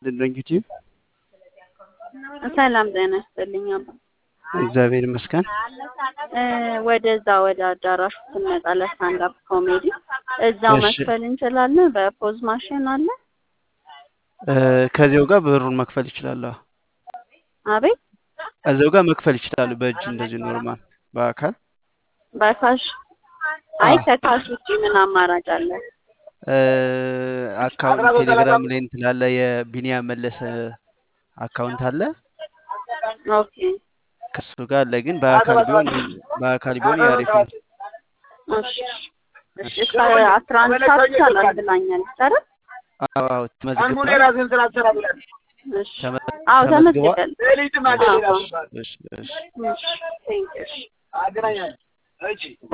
ድንግቲ ሰላም ጤና ይስጥልኝ። አባ እግዚአብሔር ይመስገን። ወደዛ ወደ አዳራሹ ስንመጣ ለስታንዳፕ ኮሜዲ እዛው እሺ። መክፈል እንችላለን። በፖዝ ማሽን አለ። ከዚያው ጋር ብሩን መክፈል ይችላሉ። አቤት እዚያው ጋር መክፈል ይችላሉ። በእጅ እንደዚህ ኖርማል፣ በአካል በካሽ አይ አዎ። ከካሽ ውጭ ምን አማራጭ አለ? አካውንት ቴሌግራም ላይ እንትን አለ። የቢኒያም መለሰ አካውንት አለ። ኦኬ ከሱ ጋር አለ። ግን በአካል ቢሆን በአካል ቢሆን ያሪፍ ነው። እሺ እሺ እስከ አስራ አንድ ሰዓት ይቻላል ብላኛለች አይደል? አዎ አዎ፣ ተመዝግቧል። እሺ ተመ- አዎ ተመዝግቧል። ተመዝግበን አዎ እሺ እሺ እሺ ቴንክ ዩ እሺ